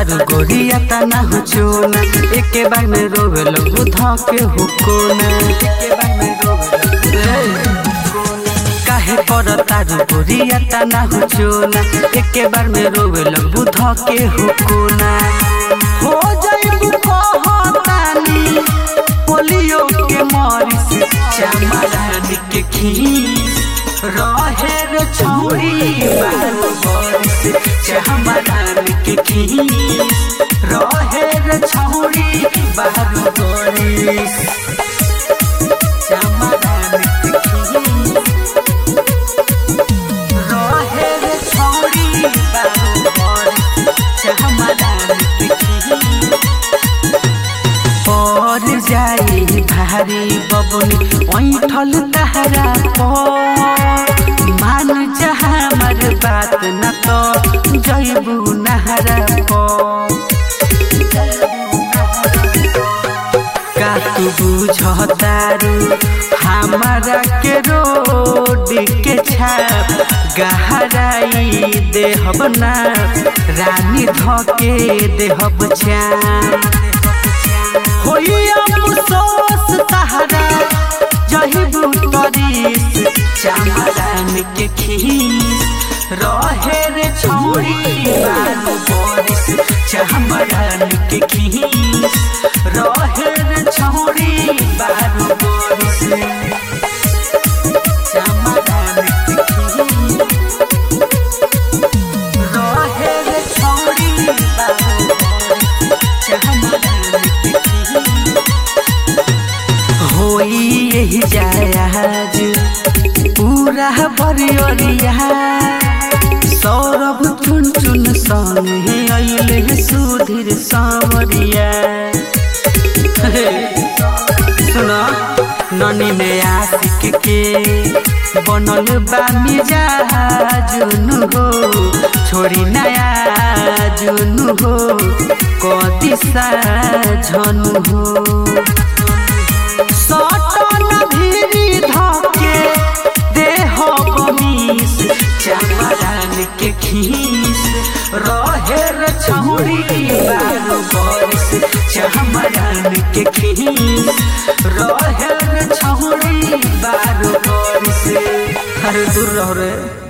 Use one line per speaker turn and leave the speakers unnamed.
तारू गोरिया तना हो चोना एके बार में रोवे लगू धके हो कोना एके बार में रोवे लगू काहे पर तारू गोरिया तना हो चोना एके बार में रोवे लगू धके हो कोना हो जाइबू कहतानी पोलियो के मरिस चमरानी के खीस रहे रे छौरी बारो बरिस चमरानी के खीस रहे रे छौरी बारो बरिस चमरानी के खीस रहे रे छौरी बारो बरिस चमरानी के खीस पर जाई भारी बबुनी ऐठल तहरा पर मान जा हमर बात न तो जैबू नहरा पर का तू बुझतारू हमारा के रोड के छाप गहराई देहब ना रानी धके देहब चाप होई अफसोस तहरा जही बुतरीस चमरान के खीस रहे रे छौरी बारू बरिस चमरान के खीस रहे रे छौरी बारू बरिस चमरान के खीस रहे रे छौरी बारू बरिस चमरान के खीस होई यही जायाज पूरा बरियरिया सौरभ चुन चुन संगे अइले सुधीर सावरिया सुना ननी में आशिक के बनल बा मिजाजुन हो छोरी नया जुन हो कति सा झनु हो सटन भिरी धके देह बमीस चमरान के खीस रहे रे छौरी बारो बरिस चमरान के खीस रहे रे छौरी बारो बरिस अरे दूर रहो रे